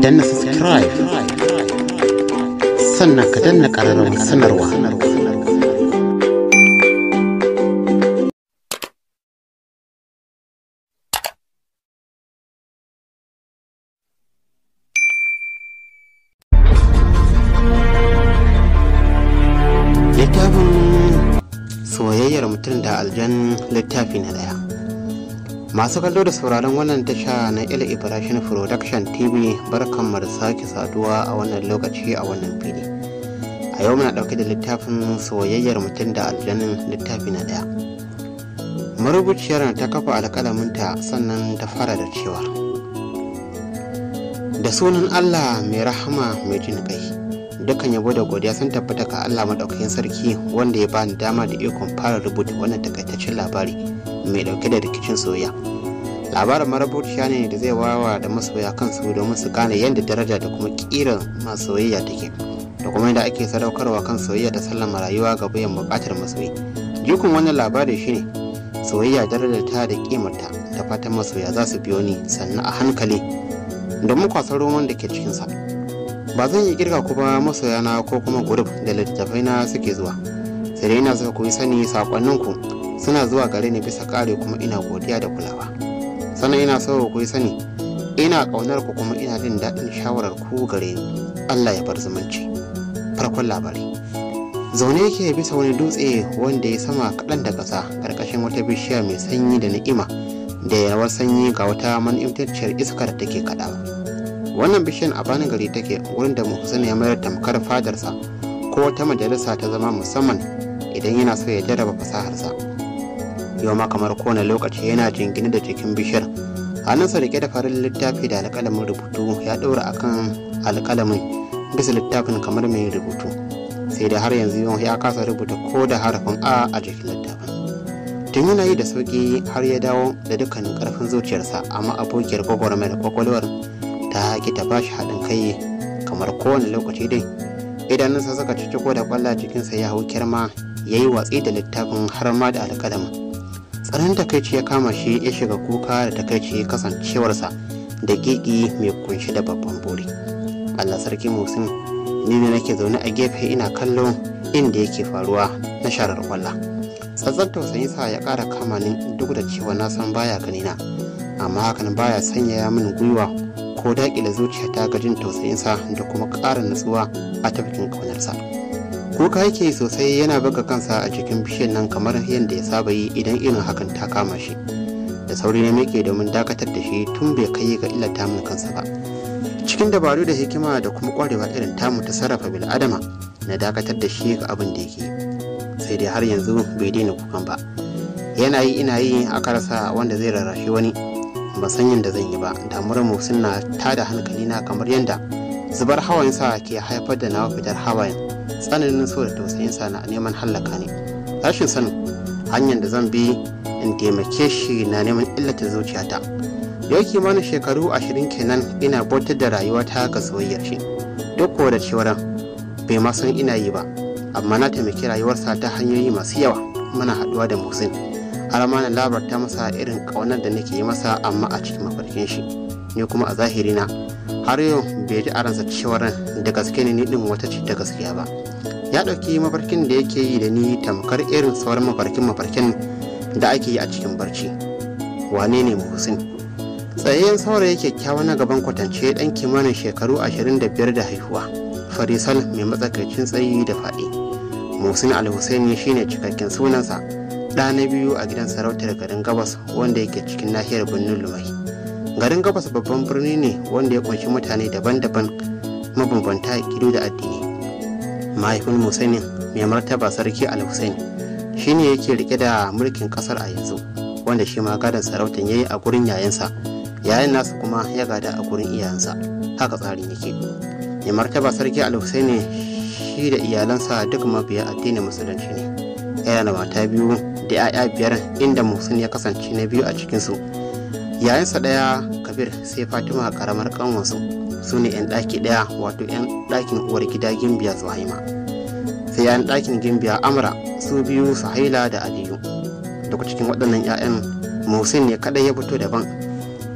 danna subscribe sannan ka danna ƙararrawar sanarwa littafin soyayyar mutum da aljan littafi na daya masu kallo da sauraron wannan tasha na ila ibrahim production tv barkan da sake saduwa a wannan lokaci a wannan fili a yau muna dauke da littafin soyayyar mutum da aljanin littafi na daya marubuciyar ta kafa alƙalaminta sannan ta fara da cewa da sunan allah mai rahama mai jin kai dukkan yabo da godiya sun tabbata ga Allah madaukakin sarki wanda ya bani dama da ikon fara rubuta wannan takaitaccen labari mai dauke da rikicin soyayya labarin marubuciya ne da zai wawa da masoya kansu domin su gane yadda daraja da kuma kiran masu soyayya take da kuma yadda ake sadaukarwa kan soyayya da sallama rayuwa ga bayan bukatar masoyi jikun wannan labari shine soyayya darajar ta da kimarta da fatan masoya za su biyo ni sannan a hankali domin kwasar roman da ke cikinsa ba zan yi girka ku ba masoyana ko kuma guruf da littattafai na suke zuwa sai dai ina so ku yi sani sakonninku suna zuwa gare ni bisa kare kuma ina godiya da kulawa sannan ina so ku yi sani ina ƙaunar ku kuma ina jin daɗin shawarar ku gare ni Allah ya bar zumunci farkon labari zaune yake bisa wani dutse wanda ya sama kaɗan da ƙasa ƙarƙashin wata bishiya mai sanyi da ni'ima da yawar sanyi ga wata man'imtacciyar iskar da take kaɗawa wannan bishiyar a bani gari take wurin da muhsin ya mayar tamkar fadarsa ko wata majalisa ta zama musamman idan yana so ya jarraba fasaharsa yau ma kamar kowane lokaci yana jingine da jikin bishiyar hannunsa rike da farin littafi da alƙalamin rubutu ya ɗaura akan alƙalamin bisa littafin kamar mai rubutu sai da har yanzu ya kasa rubuta ko da harafin a a jikin littafin tun yana yi da sauƙi har ya dawo da dukkanin ƙarfin zuciyarsa amma abokiyar gwagwarmayar kwakwalwar ta ki ta bashi haɗin kai kamar kowane lokaci dai idanunsa suka ciciko da kwalla jikinsa ya hau kirma ya yi watsi da littafin har ma da alƙalamin tsaron takaici ya kama shi ya shiga kuka da takaici kasancewarsa da gigi mai kunshi da babban buri allah sarki musin ni ne nake zaune a gefe ina kallon inda yake faruwa na sharar kwalla tsatsar tausayin sa ya ƙara kama ni duk da cewa na san baya ganina amma hakan baya sanyaya min gwiwa ko daƙile zuciyata ga jin tausayinsa da kuma ƙara natsuwa a tafkin ƙaunarsa kuka yake sosai yana buga kansa a cikin bishiyar nan kamar yadda ya saba yi idan irin hakan ta kama shi da sauri na miƙe domin dakatar da shi tun bai kai ga illata min kansa ba cikin dabaru da hikima da kuma ƙwarewa irin tamu ta sarrafa bil'adama na dakatar da shi ga abin da yake sai dai har yanzu bai daina kukan ba yana yi ina yi a karasa wanda zai rarrashi wani ban san yadda zan yi ba damuwar mu suna tada hankali na kamar yadda zubar hawayensa ke haifar da nawa fitar hawayen tsananin so da tausayinsa na neman hallaka ne rashin sanin hanyar da zan bi in taimake shi na neman illata zuciyata yau kimanin shekaru ashirin kenan ina bautar da rayuwata ga soyayyar shi duk da cewar bai ma san ina yi ba amma na taimaki rayuwarsa ta hanyoyi masu yawa muna haɗuwa da musin har ma na labarta masa irin ƙaunar da nake yi masa amma a cikin mafarkin shi ni kuma a zahiri na har yau bai ji aransa cewar da gaske ne ni din wata ce ta gaskiya ba ya ɗauki mafarkin da yake yi da ni tamkar irin sauran mafarkin mafarkin da ake yi a cikin barci wane ne muhsin tsayayyen saurayi kyakkyawa na gaban kwatance ɗan kimanin shekaru ashirin da biyar da haihuwa farisal mai matsakaicin tsayi da faɗi muhsin al-husaini shine cikakken sunansa ɗa na biyu a gidan sarautar garin gabas wanda yake cikin nahiyar birnin lumai garin gabas babban birni ne wanda ya kunshi mutane daban-daban mabambanta gido da addini mahaifin musaini mai martaba sarki al-husaini shine yake rike da mulkin kasar a yanzu wanda shi ma gadon sarautar yayi a gurin yayansa yayin nasa kuma ya gada a gurin iyayensa haka tsarin yake mai martaba sarki al-husaini shi da iyalansa duk mabiya addinin musulunci ne yana da mata biyu da 'ya'ya biyar inda muhsin ya kasance na biyu a cikinsu yayansa ɗaya kabir sai fatima karamar kanwansu su ne 'yan ɗaki ɗaya wato 'yan ɗakin uwar gida gimbiya haima sai 'yan ɗakin gimbiya amra su biyu haila da aliyu daga cikin waɗannan 'ya'yan muhsin ne kaɗai ya fito daban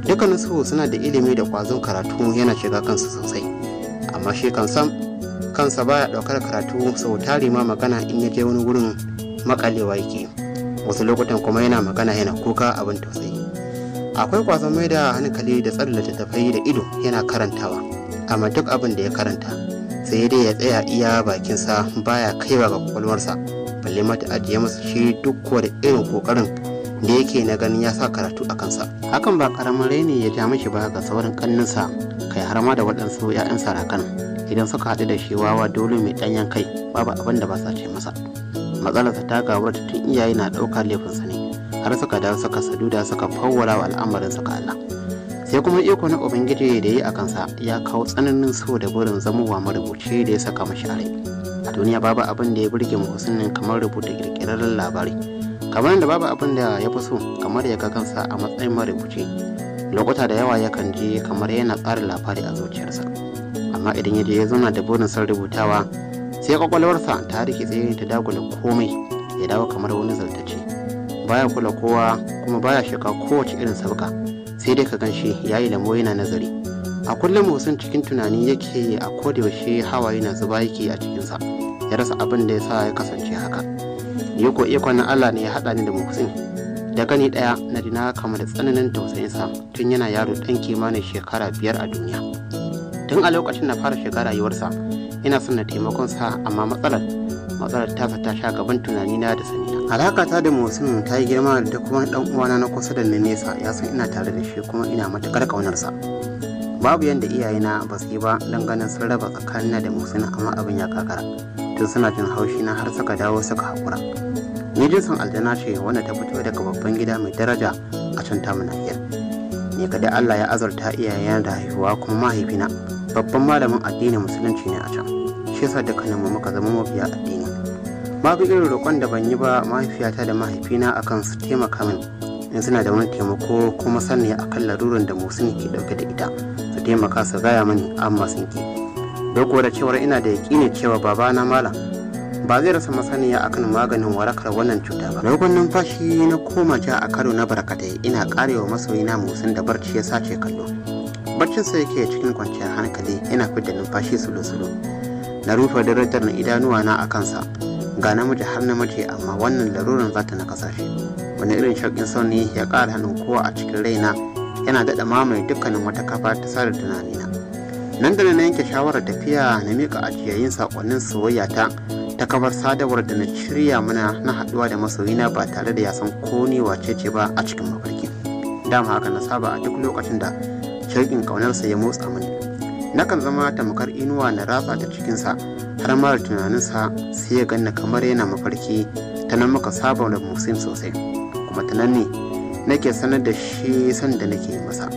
dukkaninsu suna da ilimi da kwazon karatu yana shiga kansu sosai amma shi kan sam kansa baya daukar karatu sau tari ma magana in ya je wani wurin makalewa yake wasu lokutan kuma yana magana yana kuka abin tausayi akwai kwazon mai da hankali da tsare littattafai da ido yana karantawa amma duk abin da ya karanta sai dai ya tsaya iya bakinsa baya kaiwa ga kwakwalwarsa balle mata ajiye masa shi duk da irin kokarin da yake na ganin ya sa karatu a kansa hakan ba karamin raini ya ja mishi ba ga sauran kanninsa kai har ma da waɗansu 'ya'yan sarakan idan suka haɗu da shi wawa dole mai ɗanyen kai babu abin da ba sa ce masa matsalarsa ta gawar tun iyaye na ɗaukar laifinsa ne har suka dawo suka saduda suka fawwara wa al'amarin suka Allah sai kuma iko na ubangiji da yi a kansa ya kawo tsananin so da burin zamowa marubuci da ya saka mashi a rai a duniya babu abin da ya burge muhsinin kamar rubuta kirkirarren labari kamar da babu abin da ya fi so kamar ya ga kansa a matsayin marubuci lokuta da yawa yakan je kamar yana tsara labari a zuciyarsa amma idan ya je ya zauna da burin son rubutawa sai kwakwalwarsa ta rikitse ta dagula komai ya dawo kamar wani zartace baya kula kowa kuma baya shiga kowace irin sabga sai dai ka gan shi ya yi lamo yana nazari a kullum musun cikin tunani yake a kodayaushe hawaye na zuba yake a cikinsa ya rasa abin da ya sa ya kasance haka yiko ikon na Allah ne ya haɗa ni da muhsin da gani ɗaya na dina kama da tsananin tausayinsa tun yana yaro ɗan kimanin shekara biyar a duniya tun a lokacin na fara shiga rayuwarsa ina son na taimakon sa amma matsalar matsalar tasa ta sha gaban tunanina da sanina alaka ta da muhsin ta yi girma da kuma ɗan uwana na kusa da na nesa ya san ina tare da shi kuma ina matuƙar ƙaunarsa babu yadda iyayena ba su yi ba don ganin sun raba tsakanina da muhsin amma abin ya kakara tun suna jin haushi na har suka dawo suka haƙura ni jinsin aljana ce wanda ta fito daga babban gida mai daraja a can tamu nahiyar ni kada Allah ya azurta iyayena da haihuwa kuma mahaifina babban malamin addinin musulunci ne a can shi yasa dukkaninmu muka zama mabiya addini babu irin roƙon da ban yi ba mahaifiyata da mahaifina akan su taimaka min in suna da wani taimako kuma sani akan larurin da musulun ke dauke da ita su taimaka su gaya mani amma sun ki duk da cewar ina da yaƙini cewa babana malam ba zai rasa masaniya akan maganin warakar wannan cuta ba dogon numfashi na koma ja a karo na barkatai ina karewa masoyina musun da barci ya sace kallo barcin sa yake cikin kwanciyar hankali yana fidda numfashi sulu-sulu na rufe darajar na idanuwa na a kansa ga namiji har namiji amma wannan laruran za ta na kasashe wani irin shauƙin sauni ya ƙara hannun kowa a cikin raina yana daɗa mamaye dukkanin wata kafa ta sada tunanina nan da na yanke shawarar tafiya na miƙa ajiyayin saƙonnin soyayya ta ta kafar sadarwar da na shirya mana na haɗuwa da masoyina ba tare da ya san ko ni wace ce ba a cikin mafarki dama haka na saba a duk lokacin da shauƙin ƙaunarsa ya motsa mani nakan zama tamkar inuwa na ratsa ta cikinsa har ma da tunaninsa sai ya ganna kamar yana mafarki ta nan muka saba da musin sosai kuma ta nan ne nake sanar da shi san da nake masa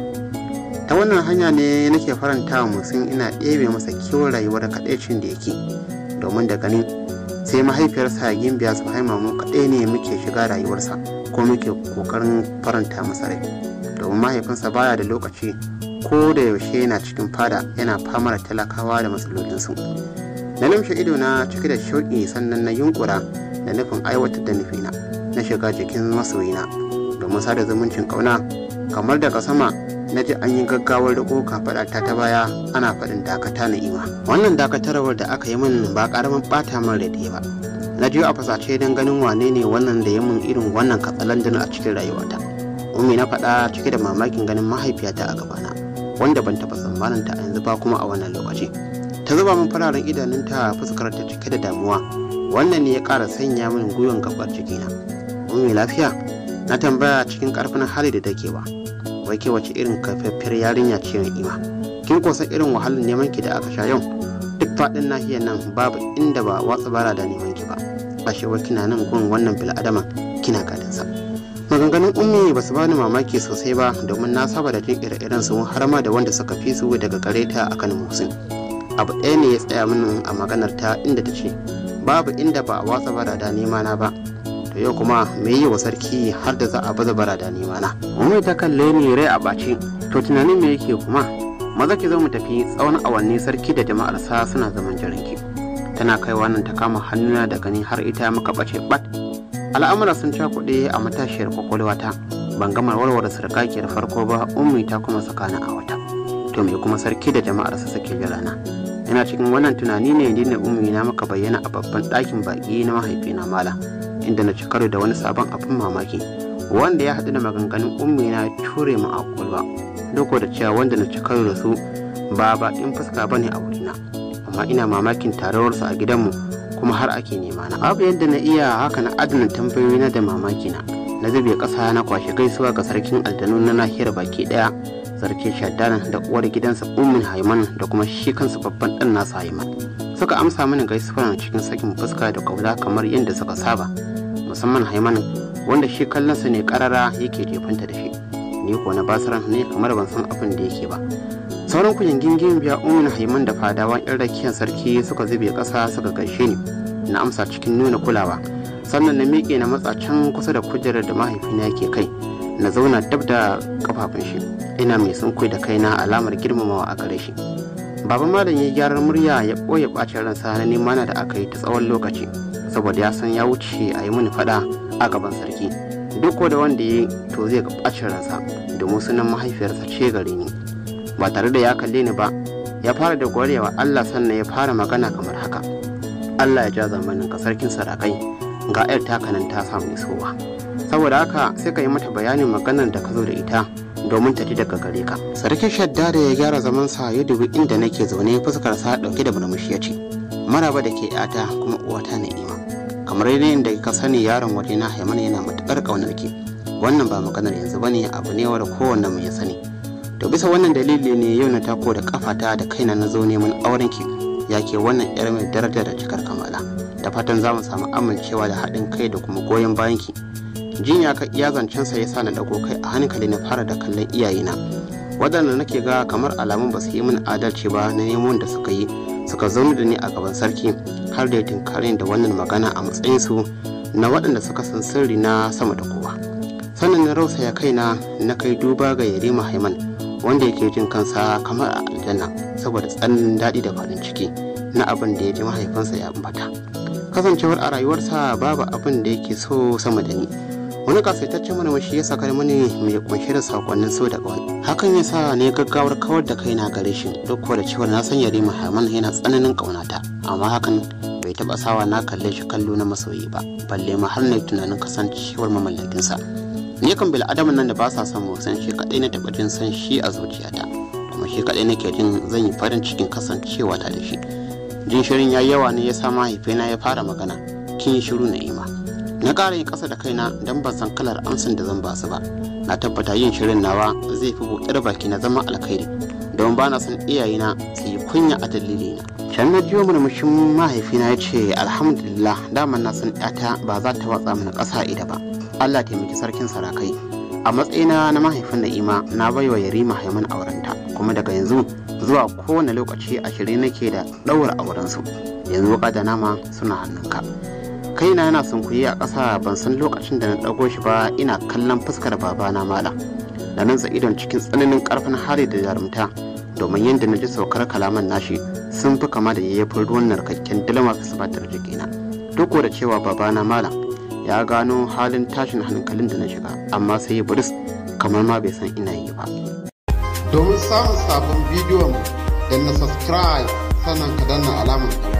ta wannan hanya ne nake faranta wa musin ina ɗebe masa kiwon rayuwar kaɗaicin da yake domin da ganin sai mahaifiyarsa gimbiya su haima mu kaɗai ne muke shiga rayuwarsa ko muke ƙoƙarin faranta masa rai domin mahaifinsa baya da lokaci ko da yaushe yana cikin fada yana fama da talakawa da matsalolinsu na lamshe ido na cike da shauƙi sannan na yunkura da nufin aiwatar da nufina na shiga jikin masoyina domin sada zumuncin ƙauna kamar daga sama na ji an yi gaggawar riko kafaɗa ta ta baya ana faɗin dakata na ima wannan dakatarwar da aka yi min ba ƙaramin ɓata min da ba na ji a fasace don ganin wane ne wannan da ya min irin wannan katsalandin a cikin rayuwata ummi na faɗa cike da mamakin ganin mahaifiyata a gabana wanda ban taɓa tsammanin ta a yanzu ba kuma a wannan lokaci ta zuba min fararen idanunta fuskar ta cike da damuwa wannan ne ya ƙara sanya min gwiwan gabar jikina ummi lafiya na tambaya cikin ƙarfin hali da take ba wai ke wace irin kafaffiyar yarinya ce mai ima kin kosa irin wahalar neman ki da aka sha yau duk faɗin nahiyar nan babu inda ba watsa bara da neman ki ba ashe wai kina nan gun wannan bil'adaman kina gadansa maganganun ummi ba su bani mamaki sosai ba domin na saba da jin ire-iren su har ma da wanda suka fi su daga gare ta akan musin abu ɗaya ne ya tsaya mini a maganar ta inda ta ce babu inda ba a watsa bara da nema na ba to yau kuma me yi wa sarki har da za a baza bara da nema na ummi ta kalle ni rai a ɓaci to tunanin me yake kuma maza ki zo mu tafi tsawon awanni sarki da jama'arsa suna zaman jiranki tana kaiwa nan ta kama hannuna da gani har ita muka ɓace ɓat al'amura sun cakuɗe a matashiyar kwakwalwata ban gama warware sarkakiyar farko ba ummi ta kuma sakana a wata to me kuma sarki da jama'arsa suke jira na ina cikin wannan tunani ne ni ne ummi na maka bayyana a babban ɗakin baƙi na mahaifina malam inda na ci karo da wani sabon abin mamaki wanda ya haɗu da maganganun ummi na ture mu a kwalba duk da cewa wanda na ci karo da su ba baƙin fuska bane a wurina amma ina mamakin tarawarsu a gidanmu kuma har ake nema na abu yadda na iya haka na adana tambayoyi na da mamaki na na zube ƙasa na kwashe gaisuwa ga sarkin aljanu na nahiyar baki ɗaya sarki shaddana da uwar gidansa ummin haiman da kuma shi kansa babban ɗan nasa haiman suka amsa mini gaisuwa cikin sakin fuska da kaula kamar yadda suka saba musamman haiman wanda shi kallonsa ne karara yake jefanta da shi ni ko na basaran ne kamar ban san abin da yake ba sauran kujin gingin biya ummin haiman da fadawan yan rakiyar sarki suka zube ƙasa suka gaishe ni na amsa cikin nuna kulawa sannan na miƙe na matsa can kusa da kujerar da mahaifina yake kai na zauna dab da kafafun shi ina mai sunkuyi da kaina alamar girmamawa a gare shi baba malam ya gyaran murya ya ɓoye ɓacin ransa na nemana da aka yi ta tsawon lokaci saboda ya san ya wuce a yi mini faɗa a gaban sarki duk da wanda ya to zai ga ɓacin ransa domin sunan mahaifiyarsa ce gare ni ba tare da ya kalle ni ba ya fara da gwarewa Allah sannan ya fara magana kamar haka Allah ya ja zamanin ka sarkin sarakai ga 'yar takanan ta samu isowa saboda haka sai ka yi mata bayanin maganar da ka zo da ita domin ta ji daga gare ka sarkin shadda da ya gyara zaman sa ya dubi inda nake zaune fuskar sa dauke da murmushi ya ce maraba da ke yata kuma uwata na'ima kamar yadda ka sani yaron waje na haiman yana matukar kaunar ki wannan ba maganar yanzu bane abu ne wanda kowanne mu ya sani to bisa wannan dalili ne yau na tako da kafata da kaina na zo neman auren ki ya ke wannan yar mai daraja da cikar kamala da fatan za mu samu amincewa da haɗin kai da kuma goyon bayan ki jin ya ka iya zancensa ya sa na dago kai a hankali na fara da kallon iyayena waɗanda nake ga kamar alamun ba su yi min adalci ba na neman da suka yi suka zauna da ni a gaban sarki har da ya tinkare da wannan magana a matsayinsu na waɗanda suka san sirri na sama da kowa sannan na rausaya kaina na kai duba ga yarima haiman wanda yake jin kansa kamar a aljanna saboda tsananin daɗi da farin ciki na abin da ya ji mahaifinsa ya ambata kasancewar a rayuwarsa babu abin da yake so sama da ni wani kasaitaccen murmushi ya sakar mani mai kunshe da sakonnin so da ƙauna hakan ya sa ne gaggawar kawar da kaina gare shi duk da cewar na san yare muhammad yana tsananin ƙaunata amma hakan bai taɓa sawa na kalle shi kallo na masoyi ba balle ma har na tunanin kasancewar mamallakinsa ni kan bil adamin nan da ba sa son san shi kaɗai na taɓa jin san shi a zuciyata kuma shi kaɗai nake jin zan yi farin cikin kasancewa ta da shi jin shirin ya yawa ne ya sa mahaifina ya fara magana kin yi shiru na ima na ƙara yin ƙasa da kaina don ban san kalar amsin da zan ba su ba na tabbata yin shirin nawa zai fi buɗar baki na zama alkhairi don ba na son iyayena su yi kunya a dalilina can na jiyo murmushin mahaifina ya ce alhamdulillah daman na san ƴata ba za ta watsa mana ƙasa ida ba allah taimaki sarkin sarakai a matsayina na mahaifin na'ima na baiwa yarima haiman aurenta kuma daga yanzu zuwa kowane lokaci a shirye nake da ɗaura aurensu yanzu wuka da nama suna hannunka kaina yana sunkuye a ƙasa ban san lokacin da na ɗago shi ba ina kallon fuskar babana malam da nan idon cikin tsananin ƙarfin hali da jarumta domin yadda na ji saukar kalaman nashi sun fi kama da yayyafin ruwan narkakken dalma fisibatar jikina duk da cewa babana malam ya gano halin tashin hankalin da na shiga amma sai ya buris kamar ma bai san ina yi ba domin samun sabon bidiyon da na subscribe sannan ka danna alamar